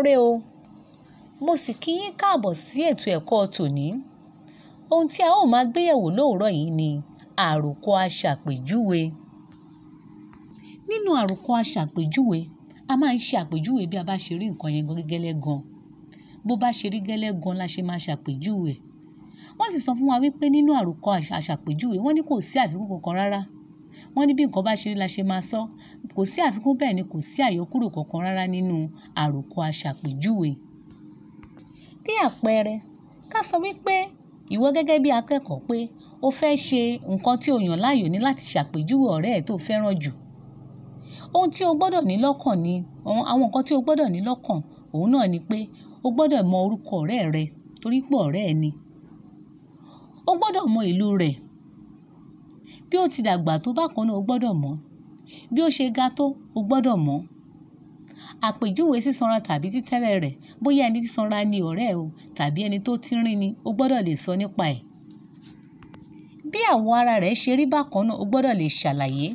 ire o mo sì kí yín káàbọ̀ sí ètò ẹ̀kọ́ tòní ohun tí a ó máa gbéyẹ̀wò lóòrọ̀ yìí ni àròkọ aṣàpèjúwe nínú àròkọ aṣàpèjúwe a máa ń ṣe àpèjúwe bí a bá ṣe rí nǹkan yẹn gẹ́lẹ́ gan bó bá ṣe rí gẹ́lẹ́ gan la ṣe máa ṣàpèjúwe wọ́n sì sọ fún wa wípé nínú àròkọ aṣàpèjúwe wọ́n ní kò sí àfikún kankan rárá wọ́n ní bí nǹkan bá ṣe rí la ṣe máa sọ kò sí àfikún bẹ́ẹ̀ ni kò sí àyọkúrò kankan rárá nínú àròkọ aṣàpèjúwe bí àpẹẹrẹ ká sọ wípé ìwọ gẹ́gẹ́ bí akẹ́kọ̀ọ́ pé o fẹ́ ṣe nǹkan tí o yàn láàyò ní láti ṣàpèjúwe ọ̀rẹ́ ẹ̀ tó fẹ́ràn jù ohun tí o gbọ́dọ̀ ní lọ́kàn ni àwọn nǹkan tí o gbọ́dọ̀ ní lọ́kàn òun náà ni pé o gbọ́dọ̀ mọ orúkọ ọ̀rẹ́ rẹ torí pé ọ̀rẹ́ ẹ ni o gbọ́dọ̀ mọ ìlú rẹ̀ bí ó ti dàgbà tó bákan náà o gbọ́dọ̀ mọ̀ bí ó ṣe ga tó o gbọ́dọ̀ mọ̀ àpèjúwe sísanra tàbí títẹ́rẹ̀ rẹ̀ bóyá ẹni sísanra ni ọ̀rẹ́ ẹ o tàbí ẹni tó tínrín ni o gbọ́dọ̀ lè sọ nípa ẹ̀ bí àwọ̀ ara rẹ̀ ṣe rí bákan náà o gbọ́dọ̀ lè ṣàlàyé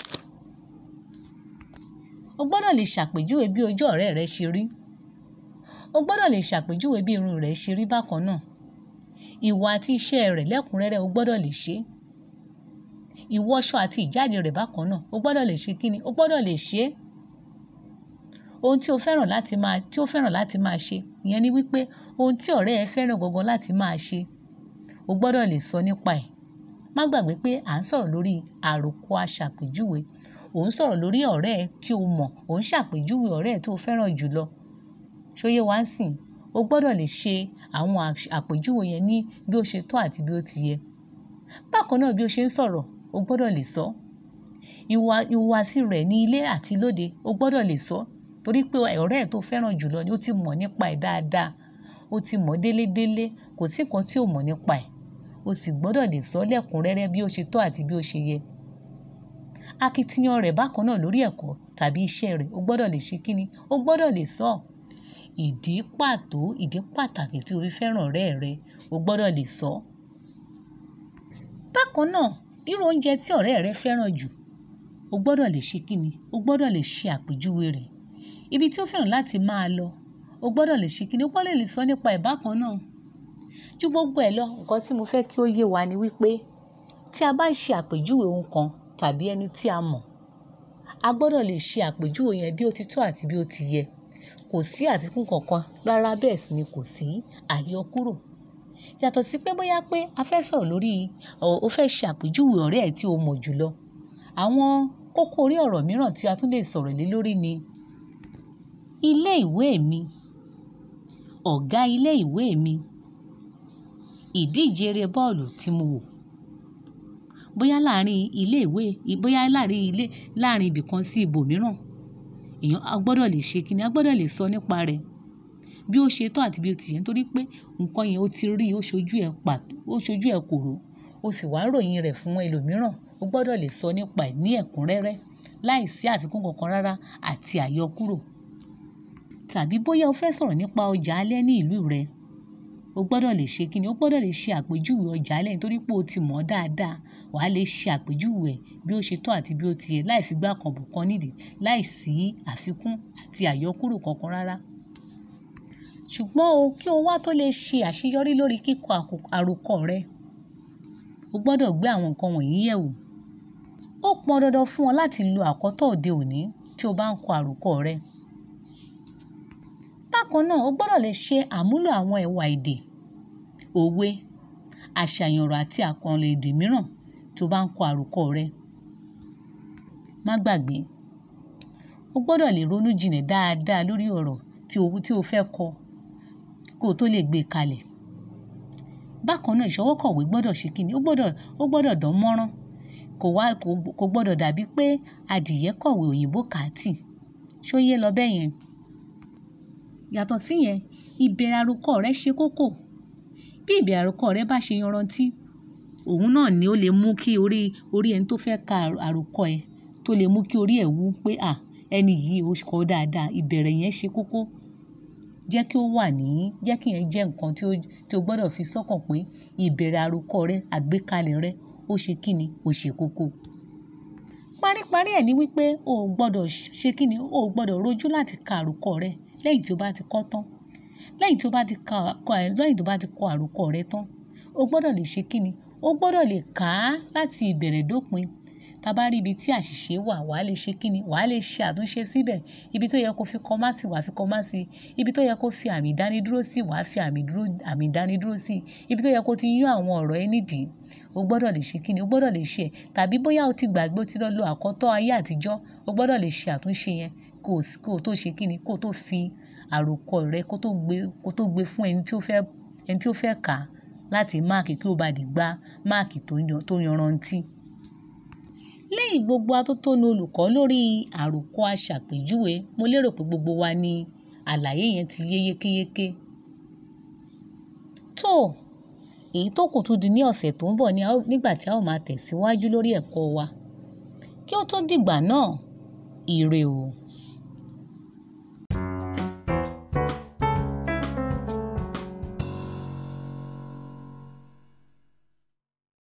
o gbọ́dọ̀ lè ṣàpèjúwe bí ojú ọ̀rẹ́ rẹ ṣe rí o gbọ́dọ̀ lè ṣàpèjúwe bí irun rẹ̀ ṣe rí bákan náà ìwà àti iṣẹ́ rẹ̀ lẹ́kùnrẹ́rẹ́ o gbọ́dọ̀ lè ṣe ìwọṣọ àti ìjáde rẹ̀ bákan náà o gbọ́dọ̀ lè ṣe kíni o gbọ́dọ̀ lè ṣe ohun tí o fẹ́ràn láti máa tí o fẹ́ràn láti máa ṣe ìyẹn ni wípé ohun tí ọ̀rẹ́ ẹ fẹ́ràn gangan láti máa ṣe o gbọ́dọ̀ lè sọ nípa ẹ̀ má gbàgbé pé à ń sọ̀rọ̀ lórí àròkọ aṣàpèjúwe ò ń sọ̀rọ̀ lórí ọ̀rẹ́ ẹ tí o mọ̀ ò ń ṣàpèjúwe ọ̀rẹ́ ẹ tó fẹ́ràn jùlọ ṣóyé wá ń sìn o gbọ́dọ̀ lè ṣe àwọn àpèjúwe yẹn ní bí ó ṣe tọ́ àti bí ó ti yẹ bákan náà bí ó ṣe ń sọ̀rọ̀ o gbọ́dọ̀ lè sọ ìwà ìhùwàsí rẹ̀ ní ilé àti lóde o gbọ́dọ̀ lè sọ torí pé ọ̀rẹ́ ẹ̀ tó fẹ́ràn jùlọ ni ó ti mọ̀ nípa ẹ̀ dáadáa ó ti mọ̀ délédélé kò sí nǹkan tí ò mọ̀ nípa ẹ̀ o sì gbọ́dọ̀ lè sọ lẹ́kùnrẹ́rẹ́ bí ó ṣe tọ́ àti bí ó ṣe yẹ akitiyan rẹ̀ bákan náà lórí ẹ̀kọ́ tàbí iṣẹ́ rẹ̀ o gbọ́dọ̀ lè ṣe kíni o gbọ́dọ̀ lè sọ ìdí pàtó ìdí pàtàkì tí o fi fẹ́ràn ọ̀rẹ́ rẹ o gbọ́dọ̀ lè sọ. bákan náà irú oúnjẹ tí ọ̀rẹ́ rẹ fẹ́ràn jù o gbọ́dọ̀ lè ṣe kíni o gbọ́dọ̀ lè ṣe àpèjúwe rẹ̀ ibi tí ó fẹ́ràn láti máa lọ o gbọ́dọ̀ lè ṣe kíni o gbọ́dọ̀ lè sọ nípa ẹ̀ bákan náà ju gbogbo ẹ̀ lọ nǹkan tí mo fẹ́ kí ó yé wa ni wípé tí a bá ń ṣe àpèjúwe ohun kan tàbí ẹni tí a mọ̀ a gbọ́dọ̀ lè ṣe àpèjúwe yẹn bí ó ti tọ́ àti bí ó ti yẹ kò sí àfikún kankan rárá bẹ́ẹ̀ sì ni kò sí àyọkúrò yàtọ̀ sí pé bóyá pé a fẹ́ sọ̀rọ̀ lórí o fẹ́ ṣe àpèjúwe ọ̀rẹ́ ẹ̀ tí o mọ̀ jùlọ àwọn kókó orí ọ̀rọ̀ mìíràn tí a tún lè sọ̀rọ̀ lé lórí ni ilé ìwé mi ọ̀gá ilé ìwé mi ìdíje eré bọ́ọ̀lù tí mo wò bóyá láàrin ilé ìwé bóyá láàrin ilé láàrin ibì kan sí ibòmíràn èèyàn a gbọ́dọ̀ lè ṣe kíni a gbọ́dọ̀ lè sọ nípa rẹ̀ bí ó ṣe tọ́ àti bí ó ti yẹ nítorí pé nǹkan yẹn ó ti rí ó ṣojú ẹ̀ pàtó ó ṣojú ẹ̀ kòró ó sì wá ròyìn rẹ̀ fún ẹlòmíràn ó gbọ́dọ̀ lè sọ nípa ẹ̀ ní ẹ̀kúnrẹ́rẹ́ láì sí àfikún kankan rárá àti àyọkúrò tàbí bóyá o fẹ́ sọ̀rọ̀ nípa ọjà alẹ́ ní ìlú rẹ o gbọ́dọ̀ lè ṣe kíni o gbọ́dọ̀ lè ṣe àpèjúwe ọjà alẹ́ nítorí pé o ti mọ̀ ọ́ dáadáa wàá lè ṣe àpèjúwe ẹ̀ bí ó ṣe tọ́ àti bí ó ti yẹ láì fi gbá kan bù kan nídìí láì sí àfikún àti àyọkúrò kankan rárá. ṣùgbọ́n o kí o wá tó lè ṣe àṣeyọrí lórí kíkọ àròkọ rẹ o gbọ́dọ̀ gbé àwọn nǹkan wọ̀nyí yẹ̀ wò. ó pọn dandan fún ọ láti lo àkọ́tọ̀ òde òní tí o bá ń kọ àròkọ rẹ. bákan náà o gbọ́dọ̀ lè ṣe àmúlò àwọn ẹ̀wà èdè òwe àṣàyàn ọ̀rọ̀ àti àkànlò èdè mìíràn tó bá ń kọ àròkọ rẹ. má gbàgbé o gbọ́dọ̀ lè ronú jinlẹ̀ dáadáa lórí ọ̀rọ̀ tí o tí o fẹ́ kọ kó o tó lè gbé e kalẹ̀. bákan náà ìṣọwọ́ kọ̀wé gbọ́dọ̀ ṣe kíni ó gbọ́dọ̀ ó gbọ́dọ̀ dán mọ́rán kò wá kò kò gbọ́dọ̀ dàbí pé adìyẹ kọ̀wé òyìnbó kàátì ṣó yé lọ bẹ́ẹ̀ yẹn. yàtọ̀ síyẹn ìbẹ̀rẹ̀ àròkọ rẹ ṣe kókó bí ìbẹ̀rẹ̀ àròkọ rẹ bá ṣe yanrantí òun náà ni ó lè mú kí orí orí ẹni tó fẹ́ ka àròkọ ẹ tó lè mú kí orí ẹ̀ wú pé à ẹni yìí ó kọ dáadáa ìbẹ̀rẹ̀ yẹn ṣe kókó jẹ́ kí ó wà ní jẹ́ kí yẹn jẹ́ nǹkan tí ó tí o gbọ́dọ̀ fi sọ́kàn pé ìbẹ̀rẹ̀ àròkọ rẹ àgbékalẹ̀ rẹ ó ṣe kíni ó ṣe kókó. paríparí ẹ̀ ni wípé o ò gbọ́dọ̀ ṣe kíni o ò gbọ́dọ̀ rojú láti ka àròkọ rẹ lẹ́yìn tí o bá ti kọ́ tán lẹ́yìn tí o bá ti ka lẹ́yìn tí o bá ti kọ àròkọ rẹ tán o gbọ́dọ̀ lè ṣe kíni o gbọ́dọ̀ lè kà á láti ìbẹ̀rẹ̀ dópin tá bá rí ibi tí àṣìṣe wà wàá lè ṣe kíni wàá lè ṣe àtúnṣe síbẹ̀ ibi tó yẹ kó fi kọ́má sí wàá fi kọ́má sí ibi tó yẹ kó fi àmì ìdánidúró sí wàá fi àmì àmì ìdánidúró sí ibi tó yẹ kó ti yún àwọn ọ̀rọ̀ ẹ nídìí o gbọ́dọ̀ lè ṣe kíni o gbọ́dọ̀ lè ṣe ẹ̀ tàbí bóyá o ti gbàgbé o ti lọ lo àkọ́tọ́ ayé àtijọ́ o gbọ́dọ̀ lè ṣe àtúnṣe yẹn kó o tó ṣe kíni kó o tó fi àròkọ rẹ kó tó gbé kó tó gbé fún ẹni tí ó fẹ́ ẹni tí ó fẹ́ kà á láti máàkì kí o bá lè gba máàkì tó yanrantí. lẹ́yìn gbogbo atótónu olùkọ́ lórí àròkọ aṣàpèjúwe mo lérò pé gbogbo wa ni àlàyé yẹn ti yé yékéyéké. tó èyí tó kù tún di ní ọ̀sẹ̀ tó ń bọ̀ nígbà tí a ó máa tẹ̀síwájú lórí ẹ̀kọ́ wa kí ó tó dìgbà náà ire o.